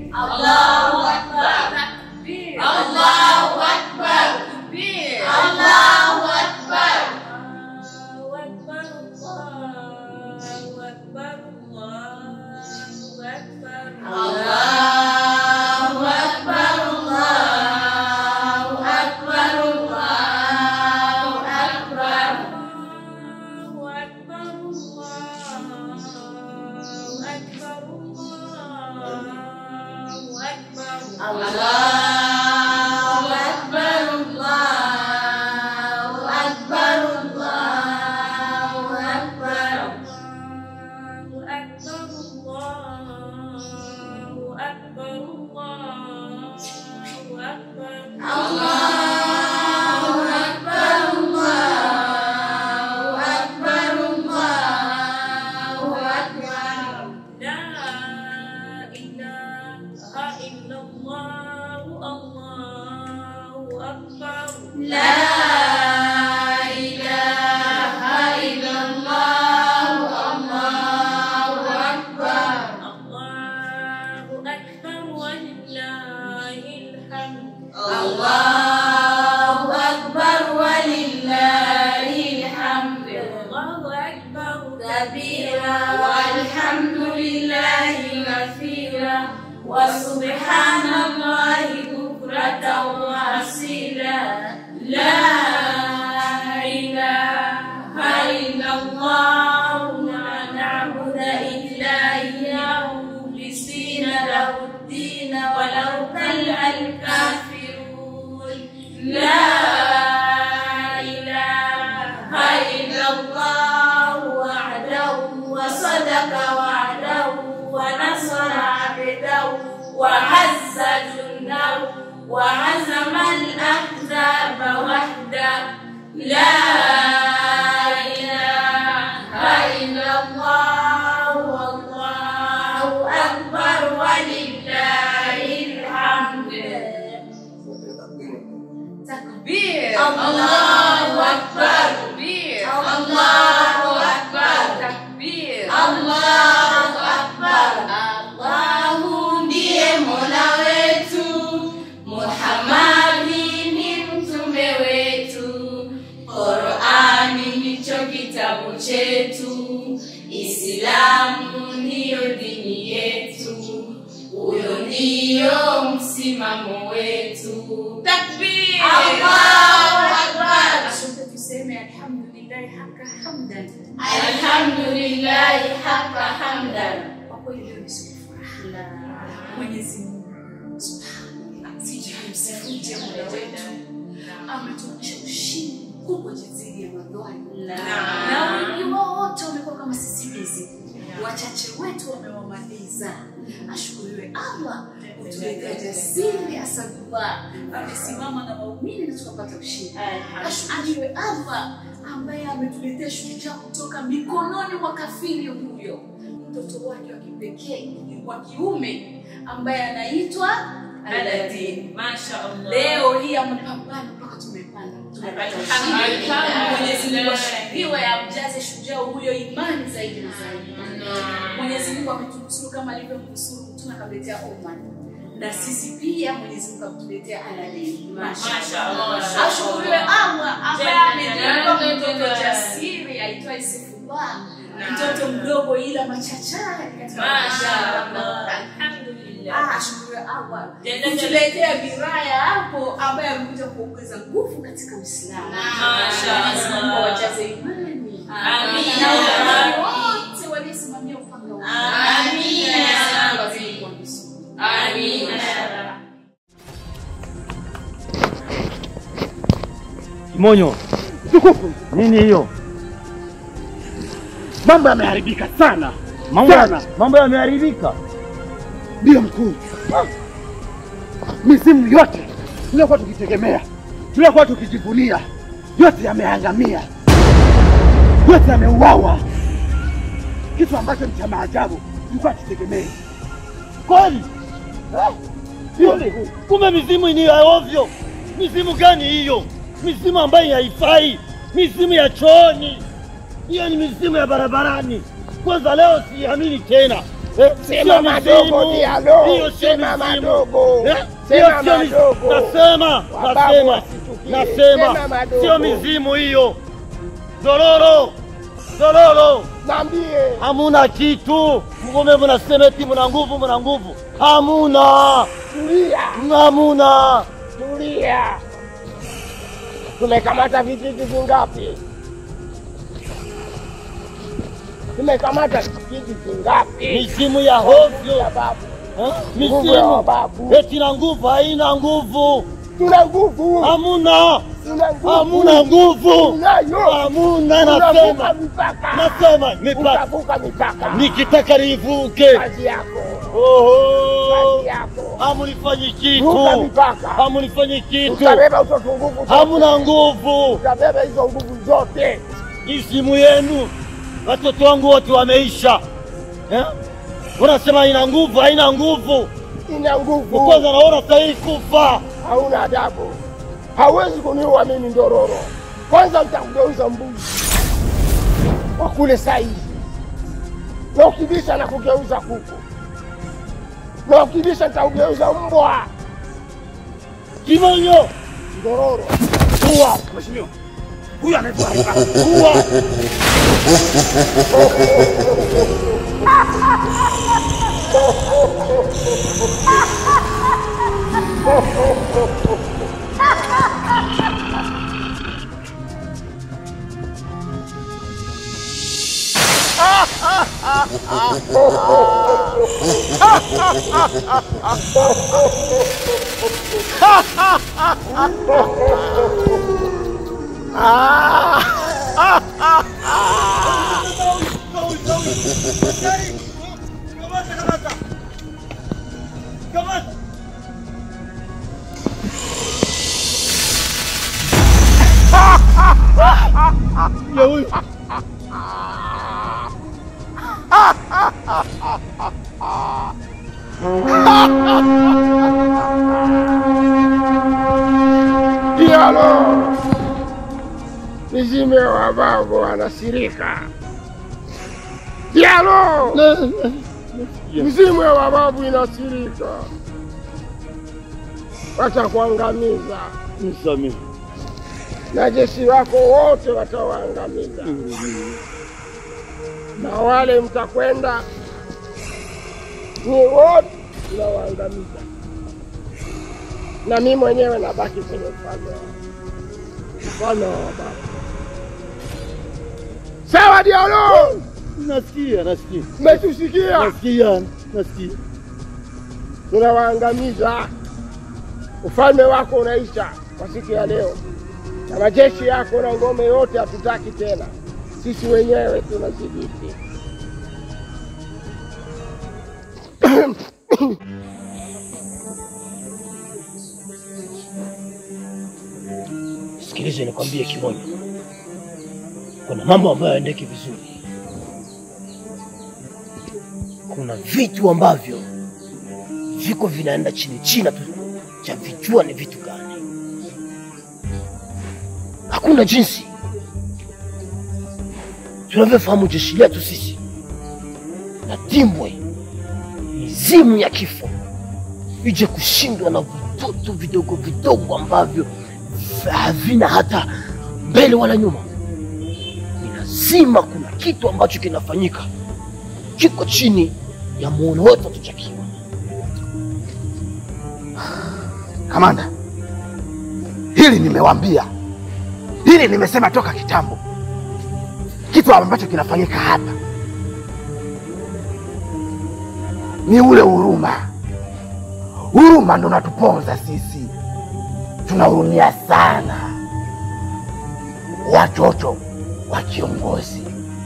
Allahu Akbar. Takbir. Allahu Akbar. Takbir. Allahu Akbar. Allahu Akbar. Allahu Akbar. Allahu Akbar. Allahu Akbar. Allahu Akbar. Allahu Akbar. Allahu Akbar. Allahu Akbar. Allahu Akbar. Allahu Akbar. Allahu Akbar. Allahu Akbar. Allahu Akbar. Allahu Akbar. Allahu Akbar. Allahu Akbar. Allahu Akbar. Allahu Akbar. La ilaha illallah. Allahu Akbar. La ilaha illallah. Allahu Akbar. Allahu Akbar walillahil hamd. Allahu Akbar walillahil hamd. Allahu Akbar كبيرا والحمد لله كثيرا وسبحان الله بكرة وأصيلا لا إله إلا الله لا نعبد إلا إياه مخلصين له الدين ولو كره الكافرون لا إله إلا الله وحده وصدق وعده ونصر عبده وعز جنده وعزم الأحزاب وحده لا إله إلا الله والله أكبر ولله الحمد Takbir. Allahu Akbar. Takbir. Allahu Akbar. Takbir. Allahu Akbar. Allahu ndiye Mola wetu, Muhammadi ni mtume wetu, Qurani ndicho kitabu chetu, Islamu ndiyo dini yetu, huyo ndiyo msimamo wetu. Takbir. Allahu Akbar. Sote tuseme alhamdulillah haka hamdan. Alhamdulillahi haka hamdan. Kwa kweli leo ni siku ya furaha. Mwenyezi Mungu Subhanahu sijamsifuje Mola wetu ametuonyesha ushindi mkubwa dhidi ya madhalimu na wengi wao wote wamekuwa kama sisimizi, wachache wetu wamewamaliza. Ashukuriwe Allah kutuletea jasiri asadullah, amesimama na waumini na tukapata ushindi. Ashukuriwe Allah ambaye ametuletea shujaa kutoka mikononi mwa kafiri huyo, mtoto wake wa kipekee wa kiume ambaye anaitwa Aladdin. Mashallah. Leo hii amepambana mpaka tumepanda tumepata ushindi. Alhamdulillah. Mwenyezi Mungu ashukuriwe, amjaze shujaa huyo imani zaidi na zaidi. Mwenyezi Mungu ametunusuru kama alivyomnusuru mtume akamletea Oman, na sisi pia Mwenyezi Mungu ametuletea Aladdin. Mashallah. Ashukuriwe Allah ambaye amenipa Jalla mtoto jalaluhu. jasiri aitwaye Saifullah, mtoto mdogo ila machachari katika Mashallah. Ah, Alhamdulillah. ashukuriwe Allah Jalla kutuletea biraya hapo ambaye amekuja kuongeza nguvu katika Uislamu. Mashallah. Mwenyezi Mungu awajaze imani Amina. na wale wote waliosimamia upanga wa Amina. Mwenyezi Mungu azidi kuwanusuru. Amina. Kimonyo, Tukufu, nini hiyo? mambo yameharibika sana Mambo sana. mambo yameharibika. Ndiyo mkuu, mizimu yote tuliokuwa tukitegemea, tuliokuwa tukijivunia, yote yameangamia, yote yameuawa, kitu ambacho ni cha maajabu tulikuwa tutegemei. Kweli? Eh, Ndiyo mkuu. Kumbe mizimu ni ya ovyo. Mizimu gani hiyo? Mizimu ambayo haifai, mizimu ya chooni, hiyo ni mizimu ya barabarani. Kwanza leo siamini tena Eh, Sema sio madogo, mizimu. Dialo. Hiyo sio Sema mizimu. madogo. Eh, Sema hiyo sio mizimu. madogo. Nasema, Wababu nasema, wasitukie. nasema, Sema madogo. sio mizimu hiyo. Dororo, dororo, Niambie. hamuna kitu. Mgome mnasema eti mna nguvu, mna nguvu. Hamuna, Tulia. hamuna. Tulia. Tumekamata vijiji vingapi? Tumekamata vijiji vingapi? Mizimu ya hovyo, Ya babu. eh? Nguvu ya mizimu babu. eti na nguvu, haina nguvu. Tuna nguvu. Hamuna, Tuna nguvu. hamuna nguvu, Tunayo. hamuna. Unavuka Nasema, mipaka. nasema mipaka, Utavuka mipaka. nikitaka nivuke. Kazi yako. Oho, Kazi yako. hamunifanyi Vuka kitu, mipaka. hamunifanyi kitu, Utabeba hizo nguvu zote. hamuna nguvu. Utabeba hizo nguvu zote. Isimu yenu, watoto wangu wote wameisha. Eh? Unasema haina nguvu, haina nguvu. Ina nguvu. Kwanza naona sahihi kufa. Hauna adabu. Hawezi kuniua mimi Ndororo. Kwanza nitakugeuza mbuzi wa kule saizi, na ukibisha na kugeuza kuku, na ukibisha nitakugeuza mbwa. Kimonyo, Ndororo, kuwa, mheshimiwa, huyu anaitwa kuwa. Ya huyu. Dialo, mizime wa babu anasirika. Dialo, mzimu wa babu inasirika, watakuangamiza Nisamehe. na jeshi wako wote watawaangamiza, na wale mtakwenda ni wote tunawaangamiza, na mimi mwenyewe nabaki kwenye ufalme wa ufalme wa baba. Sawa Dialo, Nasikia, nasikia. umetusikia? Nasikia, nasikia. Tunawaangamiza, ufalme wako unaisha kwa siku ya leo, na majeshi yako na ngome yote hatutaki tena, sisi wenyewe tunadhibiti. Sikilize nikwambie kimoja, kuna mambo ambayo yaendeki vizuri. Kuna vitu ambavyo viko vinaenda chini chini, tu cha vijua ni vitu gani. Hakuna jinsi tunavyofahamu jeshi letu sisi na timbwe mizimu ya kifo ije kushindwa na vitoto vidogo vidogo ambavyo havina hata mbele wala nyuma. Ni lazima kuna kitu ambacho kinafanyika kiko chini ya muono wetu hatujakiwa. Kamanda, hili nimewambia, hili nimesema toka kitambo. Kitu ambacho kinafanyika hapa ni ule huruma. Huruma ndo natuponza sisi, tunahurumia sana watoto wa kiongozi,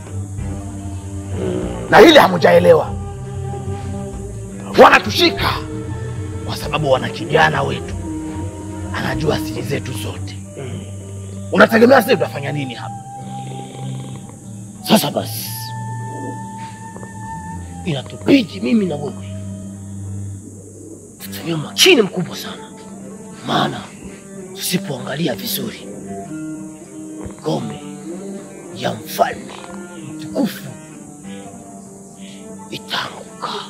na hili hamujaelewa. Wanatushika kwa sababu wana kijana wetu anajua siri zetu zote. Unategemea sisi tutafanya nini hapa? Sasa basi, inatubidi mimi na wewe tutumie makini mkubwa sana, maana tusipoangalia vizuri ngome ya mfalme mtukufu itaanguka.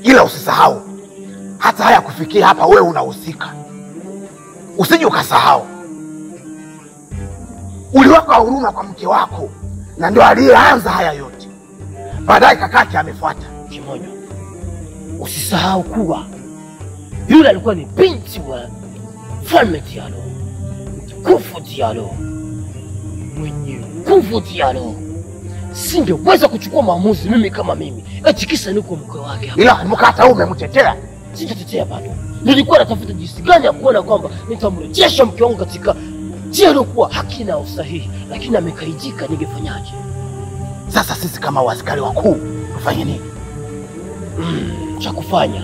ila usisahau hata haya kufikia hapa, wewe unahusika, usije ukasahau. Uliweka huruma kwa mke wako, na ndio aliyeanza haya yote. Baadaye kakake amefuata. Kimonyo, usisahau kuwa yule alikuwa ni binti wa mfalme Dialo, mtukufu Dialo, mwenye nguvu Dialo. Singeweza kuchukua maamuzi mimi kama mimi, eti kisa niko mke wake. Ila kumbuka, hata wewe umemtetea. Sitatetea bado, nilikuwa natafuta jinsi gani ya kuona kwamba nitamrejesha mke wangu katika njia iliyokuwa haki na usahihi, lakini amekaidika. Ningefanyaje? Sasa sisi kama waaskari wakuu tufanye nini? Mm, cha kufanya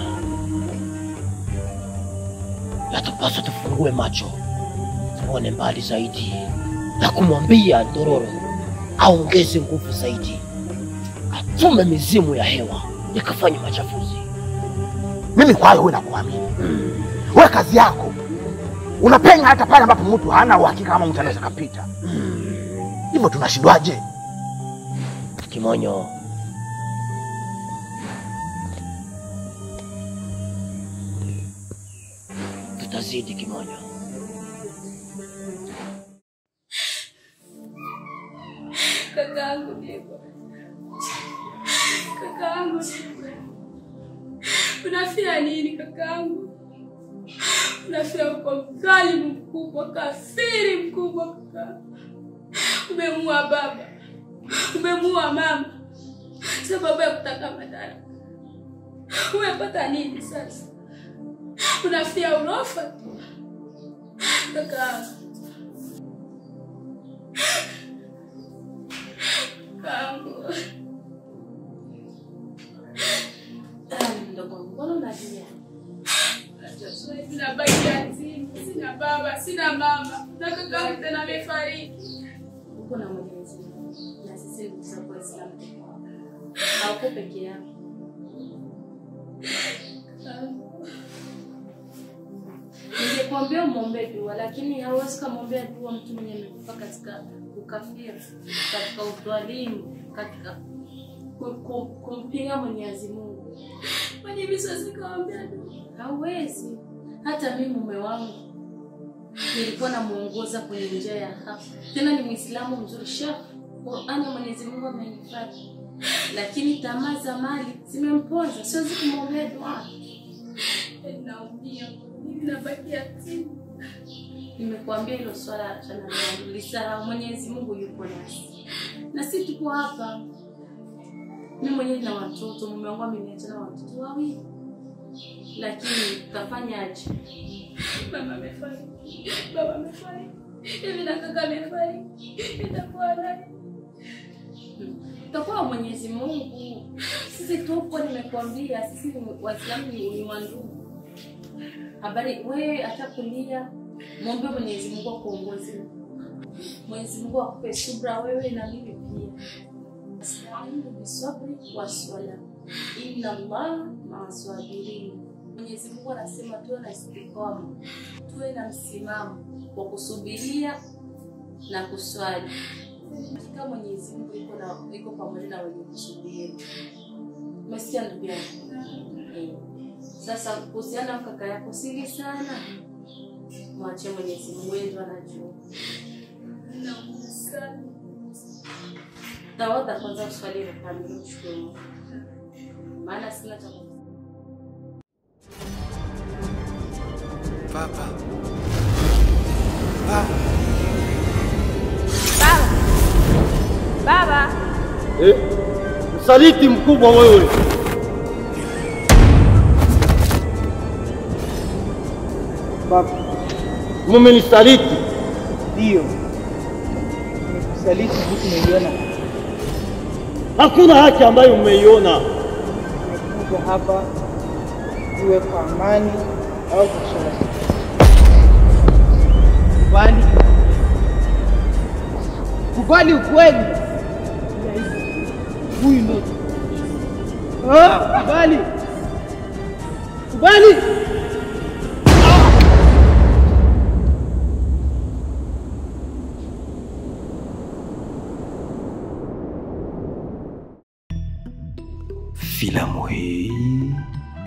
yatupaswa tufungue macho tuone mbali zaidi na kumwambia Ndororo aongeze nguvu zaidi, atume mizimu ya hewa ikafanye machafuzi. Mimi kwa hayo wewe nakuamini. Wewe kazi yako unapenya hata pale ambapo mtu hana uhakika kama mtu anaweza kapita. Hivyo tunashindwaje? Kimonyo, tutazidi Kimonyo. Kakaangu Diego, kakaangu Diego, unafia nini kakaangu? Unafia kwa mdhalimu mkubwa, kafiri mkubwa kaka. Umemuua baba, umemuua mama sababu ya kutaka madaraka. Umepata nini sasa? Unafia urofa tu kakaangu. Kakaangu. Mdogo wangu, mbona unalia? Sina baki yatima, sina baba, sina mama, na kakaangu tena amefariki. Uko na Mwenyezi Mungu na sisi ndugu zako Waislamu tuko hapa. Hauko peke yako. Ningekuambia umwombee dua, lakini hauwezi kumwombea dua mtu mwenye amekufa katika ukafiri, katika udhalimu, katika ku- ku- kumpinga Mwenyezi Mungu. Kwani hivi sasa nikawaambia tu Hauwezi. Hata mimi mume wangu nilikuwa namuongoza kwenye njia ya haki, tena ni Muislamu mzuri, shekh. Qurani ya Mwenyezi Mungu amenihifadhi, lakini tamaa za mali zimemponza. Siwezi kumwombea dua. naumia, mimi nabaki yatima. Nimekuambia hilo swala achana nalo, lisahau. Mwenyezi Mungu yuko nasi na sisi tuko hapa. Mimi mwenyewe na watoto, mume wangu ameniacha na watoto wawili, lakini tutafanyaje? Mama amefariki, baba amefariki, hivi na kaka amefariki, itakuwa nani? Tutakuwa Mwenyezi Mungu. Sisi tupo, nimekuambia sisi ni Waislamu ni ni wandugu. Habari wewe hata kulia, muombe Mwenyezi Mungu akuongoze. Mwenyezi Mungu akupe subra wewe na mimi pia. Astainu bisabri waswala, inna Allah maa sabirin. Mwenyezi Mungu anasema tuwe na istiqama, tuwe na msimamo wa kusubiria na kuswali. Hakika Mwenyezi Mungu yuko na yuko pamoja na wenye kusubiri. Umesikia ndugu yangu? Eh. Sasa kuhusiana na kaka yako sili sana, mwache Mwenyezi Mungu, yeye ndo anajua. Naumia sana. Tawadha kwanza, uswali kamili, mshukuru Mungu, maana sina cha ku- Baba. Baba. Baba, Eh, msaliti mkubwa wewe. Baba, Mumenisaliti. ndio nimekusaliti huku umeiona. Hakuna haki ambayo mmeiona. Nimekuja hapa iwe kwa amani au kwa shida. Kubali, kubali ukweli. Huyu ndo Ah, kubali, kubali. Filamu hii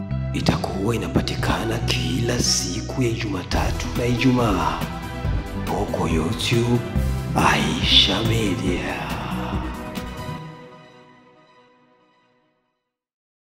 huwa inapatikana kila siku ya Jumatatu na Ijumaa huko YouTube Aisha Media.